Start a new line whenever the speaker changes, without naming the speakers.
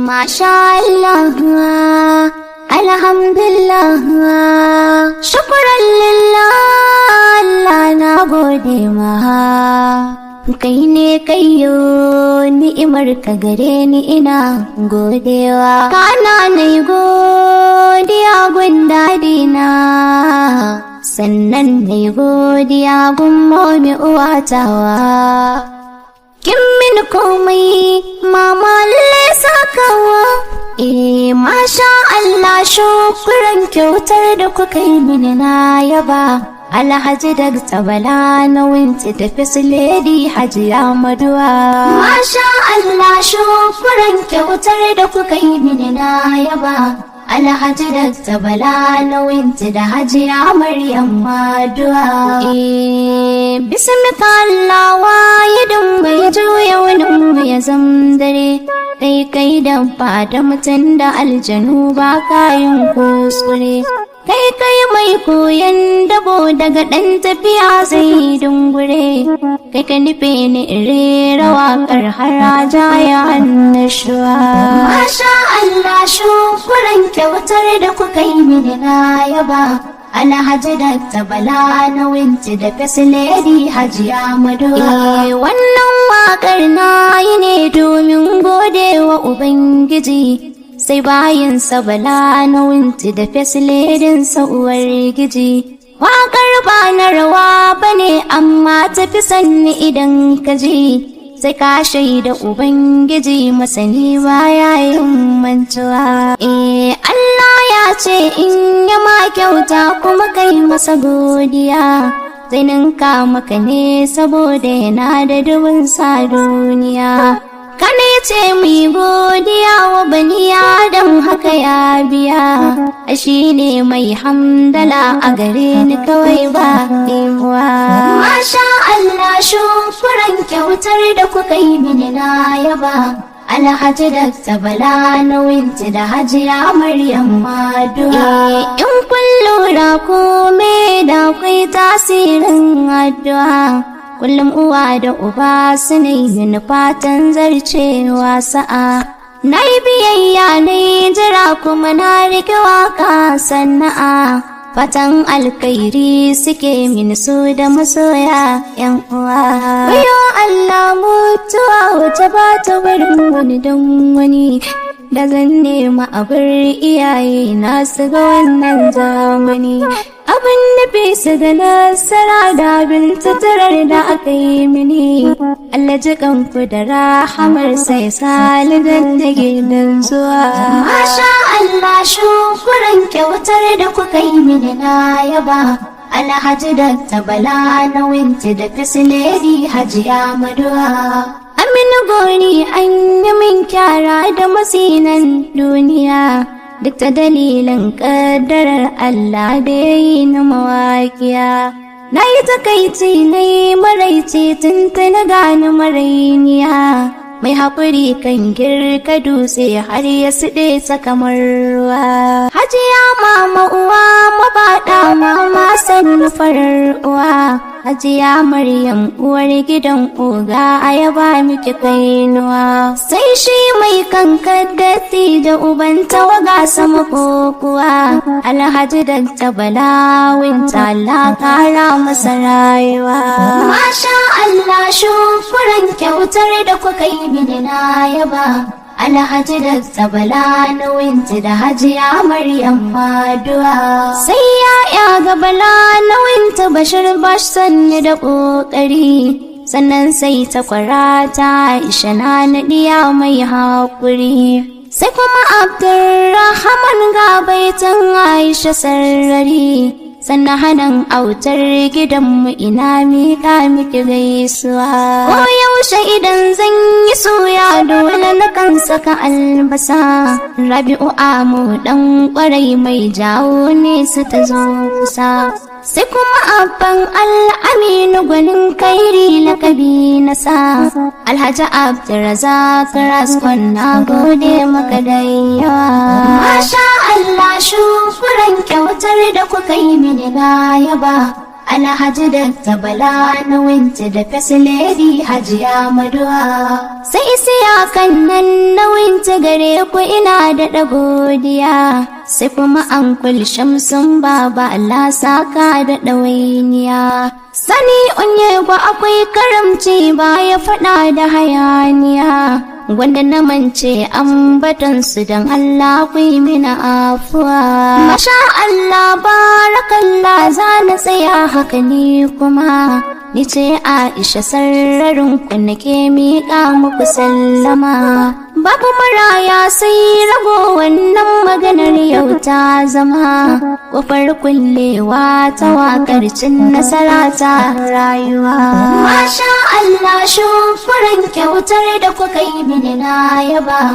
Masha Allah, Alhamdulillah, shukran lillah, Allah na gode ma. Kai ne kayo ni'imar ka gare ni ina godewa. Kana na yi godiya gun dadina, sannan na yi godiya gun momi uwatawa. Kin min komai mama lalle sakawa Eh masha Allah shukran kyautar da kuka yi mini na yaba Alhaji da tabala na winti da lady hajiya maduwa Masha Allah shukran kyautar da kuka yi mini na yaba Alhaji da tabala na winti da hajiya Maryam maduwa Eh bismika Allah wahidin mai juya wani ya zamdare kai kai da da mutum da aljanu ba kayan kuskure kai kai mai koyan dabo daga ɗan tafiya zai dungure kai ka nufe ni rera waƙar haraja ya annashuwa masha Allah shukuran kyautar da kuka yi mini na yaba Alhaji da tabala na winti da lady hajiya madu. Eh wannan waƙar na yi ne domin gode wa Ubangiji. Sai bayin bala na winti da ledin uwar giji. Waƙar ba na rawa ba ne amma tafi sanni idan ka ji. Sai ka shaida Ubangiji masani baya yin mantuwa. Eh Allah ya ce in ya ma kyauta kuma kai masa godiya zai ninka maka ne saboda yana da dubin sa duniya kane ce mu yi godiya wa bani adam haka ya biya shi ne mai hamdala a gare ni kawai ba ɗemuwa masha Allah shukuran kyautar da kuka yi mini na yaba Alhaji da tabala na winti da hajiya Maryam Maduwa. In kun lura kome da akwai tasirin addu'a. Kullum uwa da uba su ne yin fatan zarcewa sa'a. Na yi biyayya na jira kuma na rike waka sana'a. Fatan alkairi suke min su da masoya ‘yan uwa. Wayo Allah mutuwa wata ba ta barin wani don wani. Da zan nema abin iyaye na su ga wannan zamani. Abin nufi su ga nasara da abin tattarar da aka yi mini. Allah ji kanku da rahamar sai salidan da gidan zuwa. Masha Allah shukuran kyautar da kuka yi mini na yaba. Alhaji da tabala na winti da lady hajiya maduwa. Aminu goni an yi min kyara da masinan duniya. Duk ta dalilin ƙaddarar Allah da ya yi na mawaƙiya. Na yi takaici na yi maraici tun na gane marainiya. Mai haƙuri kan girka dutse har ya siɗe sa kamar ruwa. Hajiya mama uwa mabaɗa mama sannu farar uwa. Hajiya Maryam uwar gidan oga a yaba miki kainuwa. Sai shi mai kankan datti da uban tawaga sama kokuwa. Alhaji da tabala winta Allah kara masa rayuwa. Masha Allah shukuran kyautar da kuka yi mini na yaba. Alhaji da tabala na winti da hajiya Maryam Maduwa. Sai ya ga bala na winta bashir bash sanni da ƙoƙari. Sannan sai ta kwarata Aisha na naɗiya mai haƙuri. Sai kuma Abdurrahman ga baitan Aisha sarrari. sannan hanan autar gidanmu ina miƙa miki gaisuwa. Ko yaushe idan zan yi soya dole na kan saka albasa. Rabi'u amu dan kwarai mai jawo ne su ta zo kusa. Sai kuma abban al'aminu gwanin kairi lakabi na sa. Alhaji Abdulrazak Raskon na gode maka da yawa. Masha Allah shukuran kyautar da kuka yi mini na yaba. Alhaji da tabala na winti da fasiledi hajiya maduwa. Sai siya kan nan na winti gare ku ina da godiya. Sai kuma an shamsun baba Allah saka da ɗawainiya. Sani unye ba akwai karamci ba ya faɗa da hayaniya. Wanda na mance ambatansu don Allah ku yi mina afuwa. Masha Allah barakallah za na tsaya haka ni kuma. Ni ce Aisha sararin ku nake miƙa muku sallama. Babu maraya sai rago wannan maganar yau ta zama. Kofar kullewa ta wakar cin nasara ta rayuwa. Masha Allah shukuran kyautar da kuka yi mini na yaba.